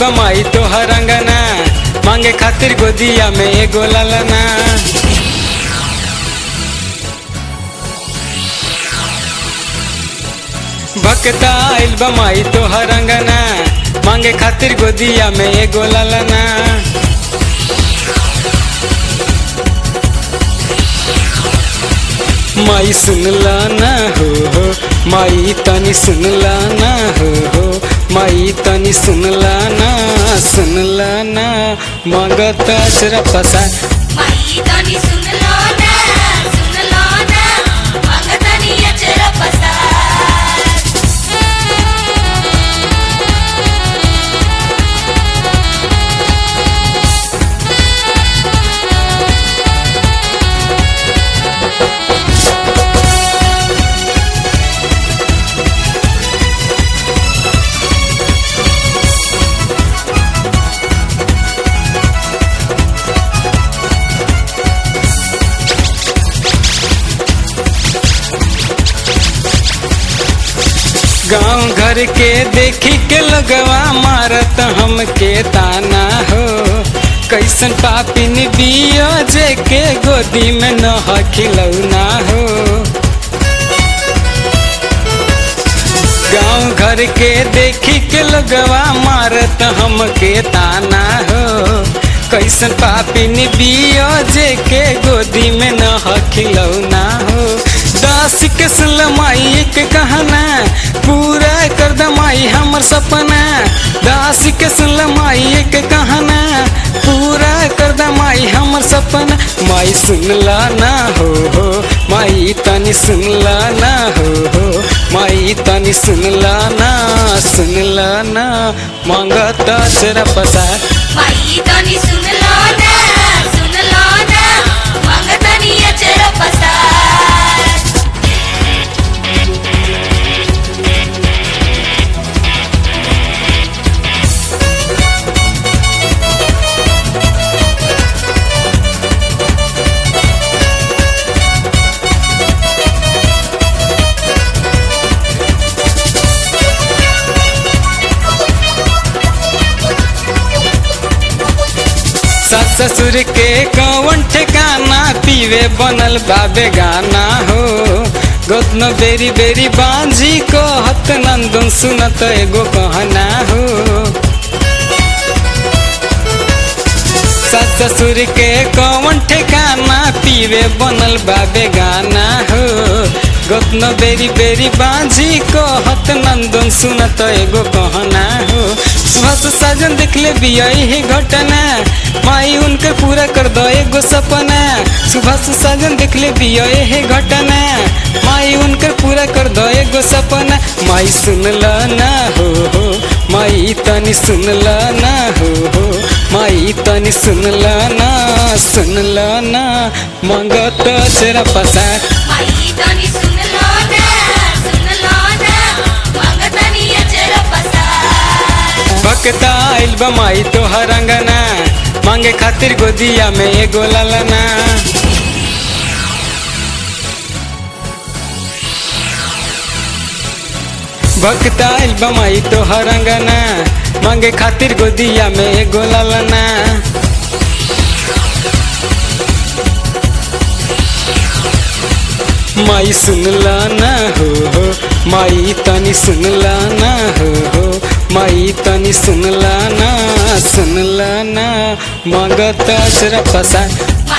बमाई तोहर अंगना मांगे खातिर गोदिया में एगो ललना भक्ता आइल बमाई तोहर अंगना मांगे खातिर गोदिया में एगो ललना माई सुनला ना हो हो माई तनी सुनला ना हो हो माई तनी सुनला ना सुनला ना मगत अचरा पसा माई तनी सुन लो ना सुन लो ना मंगतनी अचर पसार गांव घर के देखी के लगवा मारत हमके ताना हो कैसन पापिन बियो जे के गोदी में न खिलौना हो गांव घर के देखी के लगवा मारत हमके ताना हो कैसन पापिन बियो जे के गोदी में न खिलौना हो दास के सुलमाई एक कहना पूरा कर दमाई हमर सपना दास के सुलमाई एक कहना पूरा कर दमाई हमर सपना माई सुनला ना हो हो माई तनी सुनला ना हो हो माई तनी सुनला ना सुनला ना मांगत चरा पसार माई तनी सुन लो ना सुन लो ना मंगतनी अचर पसार सास ससुर के कौन ठिकाना पीवे बनल बाबे गाना हो गोतनो बेरी बेरी बांझी को हत नंदन सुनत एगो कहना हो सास ससुर के कौन ठिकाना पीवे बनल बाबे गाना हो गोतनो बेरी बेरी बांझी को हत नंदन सुनत एगो कहना हो सुबह से साजन देख ले बिया ही घटना माई उनके पूरा कर दो एगो सपना सुबह से साजन देख ले बिया ही घटना माई उनके पूरा कर दो एगो सपना माई सुनला ना हो हो माई तनी सुनला ना हो हो माई तनी सुनला ना सुनला ना मंगत चरा पसार माई तनी सुन लो ना सुन लो ना मंगतनी अचर पसार भक्ता आइल बमाई तोहर अंगना मांगे खातिर गोदिया में एगो ललना भक्ता आइल बमाई तोहर अंगना मांगे खातिर गोदिया में एगो ललना माई सुनला ना हो हो माई तनी सुनला ना हो हो माई तनी सुनला ना सुनला ना मगत अचरा पसा